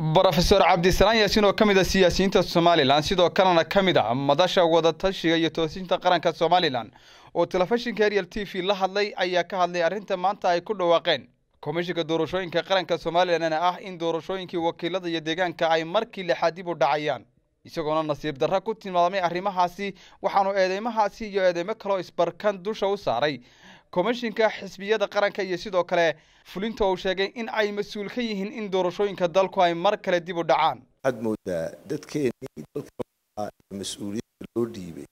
brofeor cabdisalaan yaasin oo ka mid a siyaasiyiinta somalilan sidoo kalena ka mid a madasha wadatashiga iyo toosinta qaranka somalilan oo telefishinka ariel t v la hadlay ayaa ka hadlay arrinta maanta ay ku dhawaaqeen komishinka doorashooyinka qaranka somalilan ah in doorashooyinkii wakiilada iyo deegaanka ay markii lixaad dib u dhacayaan isagoona nasiib darra ku tilmaamay arrimahaasi waxaanu eedeymahaasi iyo eedeymo kaloo isbarkan dusha u saaray komishinka xisbiyada qaranka iyo sidoo kale fulinta uu sheegay in ay mas-uul ka yihiin in doorashooyinka dalku ay mar kale dib u dhacaan waxaad moodaa dadkeenii dalka mas-uuliyadda loo dhiibay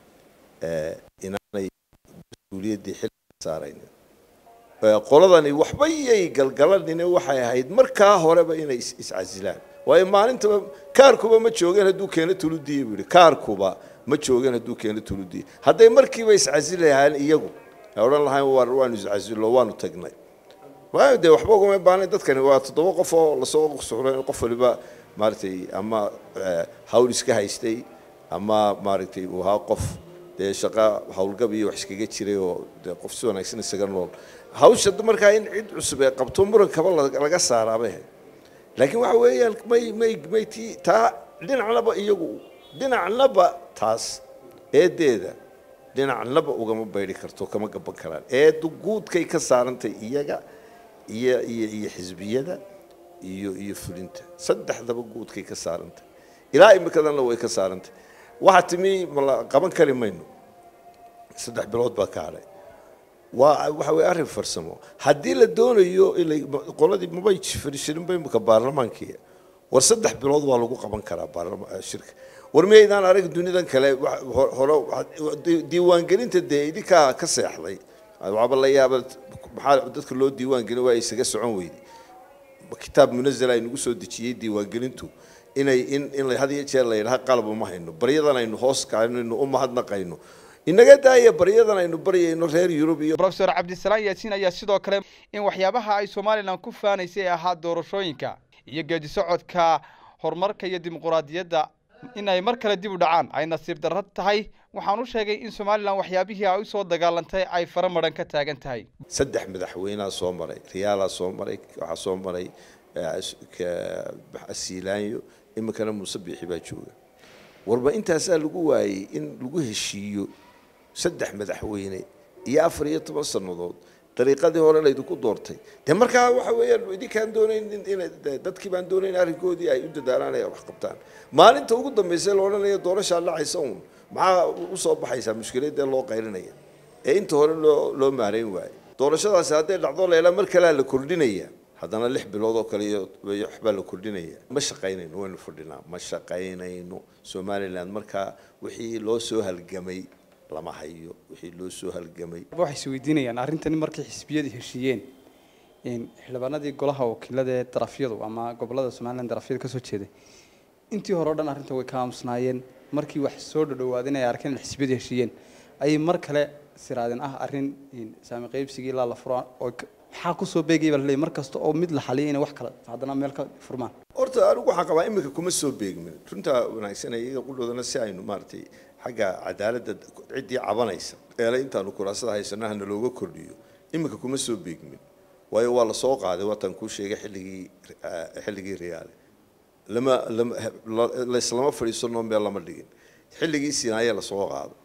inaanay mas-uuliyaddii xilka saaraynin qoladani waxba yay galgalanine waxay ahayd markaa horeba inay iscasilaan waayo maalintaba kaarkuba ma joogeen hadduu keeno tuludiya buu yihi kaarkuba ma joogeen hadduu keeno tuludiya hadday markiiba iscasilahaan iyagu odhan lahayn waanu iscasilo waanu tagnay waayo dee waxba ugama baanay dadkani waa toddoba qof oo lasoo suxlo in qof waliba maaragtay ama hawl iska haystay ama maaragtay uu ahaa qof dee shaqa howlgab iyo wax iskaga jiray oo dee qof si wanaagsan isaga nool hawsha markaa in cid cusub ee qabto murankaba laga saaraabay laakiin waxa weeyaan may may may ti taa dhinacnaba iyagu dhinacnaba taas eedeeda dhinacnaba ugama bayri karto kama gaban karaan eedu guudkay ka saarantay iyaga iyo iyo iyo xisbiyada iyo iyo fulinta saddexdaba guudkay ka saarantay ilaa imikadanna way ka saarantay waxaa timi mala qaban kari mayno saddex bilood baa ka hadhay waa waxa weye arrin farsamo haddii la doonayo qoladii mabay fadhiishaninba imika baarlamaankii war saddex bilood waa lagu qaban karaa baarlama shirka war miyaydaan arag dunidan kale hore diiwaangelinta dee idinkaa ka seexday waxaaba la yaaba maxaa dadka loo diiwaangelin waa isaga socon weyday kitaab munazal ay nagu soo dejiyey diiwaangelintu inay in in had iyo jeer la yidhaha qalab uma hayno baryadan aynu hoos kaanayno u mahadnaqayno inaga daaya baryadan aynu baryayno reer yurub iyo brofeor cabdisalaan yaasiin ayaa sidoo kale in waxyaabaha ay somalilan ku faanaysay ahaa doorashooyinka iyo geedi socodka horumarka iyo dimuquraadiyadda in ay mar kale dib u dhacaan ay nasiib darro tahay waxaan u sheegay in somalilan waxyaabihii ay usoo dagaalantay ay fara madhan ka taagan tahay saddex madaxweynea soo maray riyaalaa soo maray waxaa soo maray asiilaanyo iminkana muuse biixi baa jooga warba intaasaa lagu waayey in lagu heshiiyo saddex madaxweyne iyo afar iyo toban sannadood dariiqadii hore laydinku doortay dee markaa waxa weeyaan idinkaan doonayn in dadkii baan doonayn arrinkoodii ay u dadaalaan ay wax qabtaan maalinta ugu dambaysa la odhanaya doorashaa dhacaysa uun maxaa usoo baxaysaa mushkiladee loo qaylinaya ee inta hore loo loo maareyn waayo doorashadaasi hadday dhacdo leela mar kalea la kordhinaya haddana lix bilood oo kale iyo waxbaa la kordhinaya ma shaqaynayno waynu fadhinaa ma shaqaynayno somaliland markaa wixii loo soo halgamay lama hayo wixii loo soo halgamay waxay is weydiinayaan arrintani markay xisbiyadu heshiiyeen xildhibaanadii golaha wakiilada ee darafyadu ama gobolada somalilan darafyadu kasoo jeeday intii hore o dhan arrinta way ka aamusnaayeen markii wax soo dhadhowaadeen ay arkeen in xisbiyadu heshiiyeen ayay mar kale siraadeen ah arrin saami qaybsigii ilaa la furo oo maxaa kusoo beegay baa laleeyahy mar kasta oo mid la xaliyay inay wax kale haddana meel ka furmaan horta anigu waxaan qabaa iminka kuma soo beegmin runtaa wanaagsan iyaga qudhoodana si aynu maaragtay xagga cadaaladda ciddii cabanaysa eele intaanu kuraasada haysano hana looga kordhiyo iminka kuma soo beegmin waayo waa lasoo qaaday waatan kuu sheegay xilligii xilligii riyaale lama lama laislama fadhiisanoo meel lama dhigin xilligii sinaaye lasoo qaaday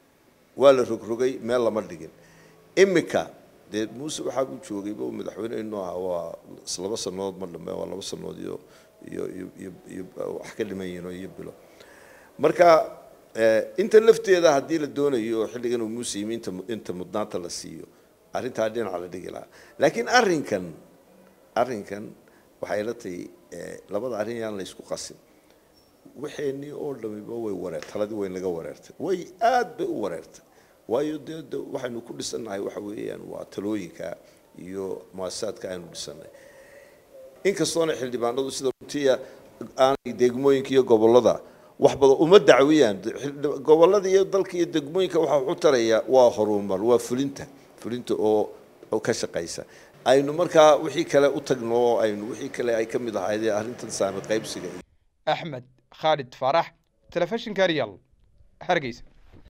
waa la rogrogay meel lama dhigin iminka dee muuse waxaa uu joogayba uu madaxweyne inuu ahaa waa laba sannadood ma dhamme waa laba sannadood iyo iyo iyo iyo iyo wax ka dhiman yihiin oo iyo bilo marka inta lafteeda haddii la doonayo xilligan uu muuse yimi inta inta mudnaanta la siiyo arrintaa dhinaca la dhigi lahaa laakiin arrinkan arrinkan waxay la tahay labada arrin yaan la isku qasin waxeenii oo dhamiba way wareer taladii way naga wareertay way aad bay u wareertay waayo dee de waxaynu ku dhisannahay waxa weeyaan waa talooyinka iyo muasasaadka aynu dhisanay inkastoona xildhibaanadu sida runtiya aanay degmooyinka iyo gobollada wax badan uma dacwiyaan gobollada iyo dalka iyo degmooyinka waxa u taraya waa horumar waa fulinta fulinta oo ka shaqaysa aynu markaa wixii kale u tagno oo aynu wixii kale ay ka mid ahayd arrintan saami qaybsiga axmed khaalid faarax telefishinka real hargeysa